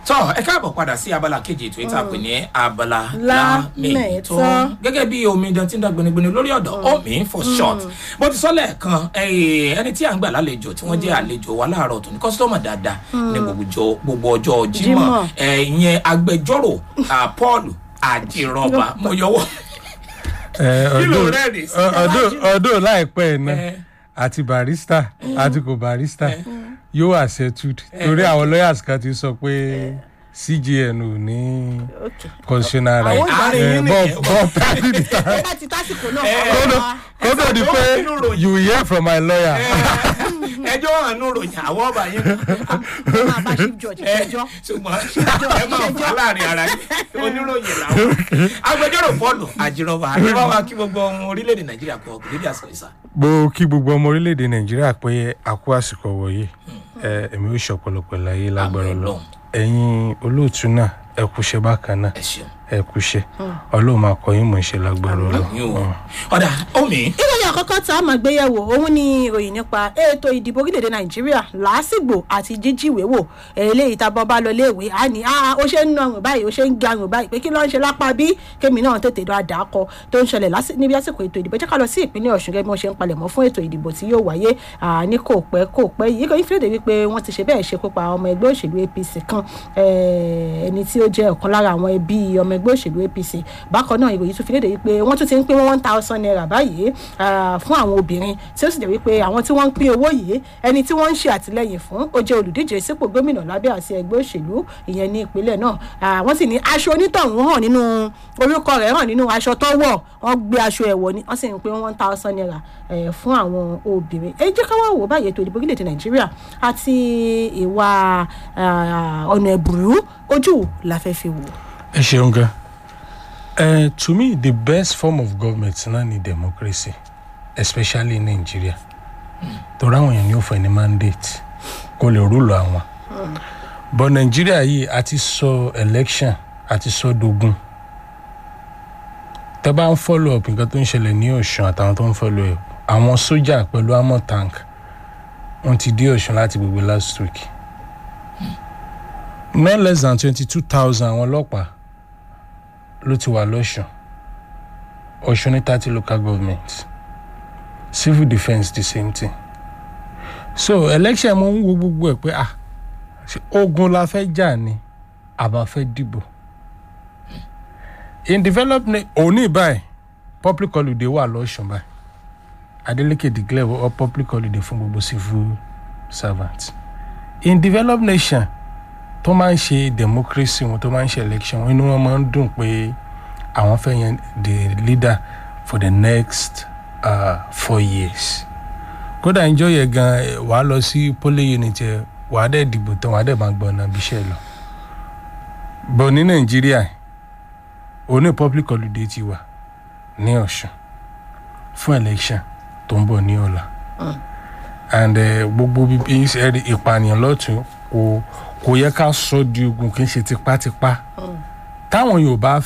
tọ́ ẹ káàbọ̀ padà sí abala kejì ètò ìta pè ní abala Lámẹ̀tọ́. lámẹ̀tọ́ gẹ́gẹ́ bí omidan tí ń dá gbinigbini lórí ọ̀dọ̀ omi for short bó ti sọ lẹ́ẹ̀kan eh, ẹni tí à ń gbà lálejò tí wọ́n jẹ́ àlejò wa láàárọ̀ tó ní kọ́sítọ́mà dáadáa ní gbogbo ọjọ́- gbogbo ọjọ́ jímọ̀ Jímọ̀. eh, ìyẹn agbẹjọ́rò ah, paul àjìrọ̀bà mo yọwọ́ Kí ló rẹ́rìn sí? ọdún láìpẹ́ ẹ̀ náà Eh. àti barista àti kò barista yóò wà settled torí àwọn lawyers kan ti sọ pé cgn ò ní constitutional right Àwọn ìdarí Eh, yín but nìyẹn. but pending the time ó bá ti tásìkò náà Eh, ọ̀rọ̀ wa. kó tó di Ẹ pé sọ pé ó nínú you hear from my lawyer ẹjọ́ hàn nù ròyìn àwọn ọba yín ẹ máa bá chief judge ẹ ṣẹjọ́ ṣùgbọ́n ẹ máa fọ́ láàrin ara yín oníròyìn làwọn agbẹjọ́rò paul àjìrọ̀bà àjọwọ́ kí gbogbo ọmọ orílẹ̀-èdè nàìjíríà kọ́ ọkùnrin bí àsìkò ìsà. mo kí gbogbo ọmọ orílẹ̀-èdè nàìjíríà pé a kú àsìkò wọ̀nyí ẹ èmi ò ṣọ̀pọ̀lọpọ̀ láyé lágbára Àmín lọ Ọlọ́run. ẹ̀yin olóòtú náà ẹ kúṣẹ́ bákan náà ẹ ṣeun ẹ kúṣẹ́ ọlọ́run máa kọ́ yín mọ̀ ṣe lágbára lọ. yín o ọ̀dà omi ìròyìn àkọ́kọ́ tá a máa gbé yẹ̀wò òun ni ìròyìn nípa ètò ìdìbò orílẹ̀-èdè nàìjíríà làásìgbò àti jíjíwèé wò eléyìí tá a bọ́ bá lọ léèwé á ní "Ah, ó ṣe ń nọrùn báyìí ó ṣe ń garùn báyìí pé kí ló ń ṣe lápá bí kémi náà tètè lọ àdàkọ tó ń ṣẹlẹ̀ lásì- níbi àsìkò ètò ìdìbò jẹ́ ká lọ sí ìpínlẹ̀ ọ̀ṣun gẹ́gẹ́ bí wọ́n ṣe ń palẹ̀mọ́ fún ètò ìdìbò tí yóò wáyé ah, ní kò pẹ́ kò pẹ́ yìí ìròyìn fìlédè wípé wọ́n ti ṣe bẹ́ẹ̀ ṣekú pa ọmọ ẹgbẹ́ òṣèlú apc kan eh, ẹni tí ó jẹ́ ọ̀kan lára àwọn ẹbí ọmọ ẹgbẹ́ òṣèlú apc bákan náà ìròyìn tún fi léde wípé wọ́n tún ti ń pín one thousand naira báyìí ah, fún àwọn obìnrin tí ó sì jẹ́ wípé àwọn tí wọ́n ń pín owó yìí ẹni tí wọ́n ń ṣe àtìlẹ́yìn fún ó jẹ́ olùdíje sípò gómìnà lábẹ́ àti ẹgbẹ́ òṣèlú ìyẹn ní ìpínlẹ̀ náà Ah, wọ́n sì ní aṣọ onítọ̀hún hàn nínú orúkọ rẹ̀ hàn nínú aṣọ tó wọ̀ wọ́n gbé aṣọ ẹ̀wọ̀ ni wọ́n sì ń pín one thousand naira eh, fún àwọn obìnrin ẹ jẹ́ ká wá wò báyìí ètò ìdìbò orílẹ̀-èdè nàìjíríà àti ìwà ah, ọ̀nà ẹ̀bùrú ojú la fẹ́ fi wò. ẹ ṣeun gan uh, to me the best form of government náà ni democracy especially in nigeria torí àwọn èèyàn ní ó fẹ́ ní mandate kó lè rúlò àwọn but nigeria yìí a ti sọ election a ti sọ dogun tẹ bá ń follow up nǹkan tó ń ṣẹlẹ̀ ní ọ̀ṣun àtàwọn tó ń follow up àwọn sójà pẹ̀lú amọ̀ tank wọ́n ti dé ọ̀ṣun láti gbogbo last week no less than twenty two thousand àwọn ọlọ́pàá ló ti wà lọ́sùn ọ̀ṣun ní thirty local government civil defence the same thing so election mo ń wo gbogbo ẹ̀ pé ah ṣé ogun la fẹ́ jà ni àbá fẹ́ dìbò in developed na òní báyìí public holiday wà lọ́sùn báyìí adeleke declare ọ public holiday fún gbogbo civil servants in developed nation tó máa ń ṣe democracy wọn tó máa ń ṣe election wọn inú wọn máa ń dùn pé àwọn fẹ́ yan the leader for the next uh, four years kódà ìjọ yẹn gan eh, wàá lọ sí polling unit yẹn wàá dẹ̀ dìbò tán wàá dẹ̀ máa gbọ́ ọ̀nà ibi iṣẹ́ lọ bọ̀ ní nàìjíríà òní public holiday ti wà ní ọ̀sùn fún election tó ń bọ̀ ní ọ̀la and eh, gbogbo bíbí ìpànìyàn lọ́tún kò kò yẹ ká sọ di ogun kì í ṣe tipátipá táwọn yorùbá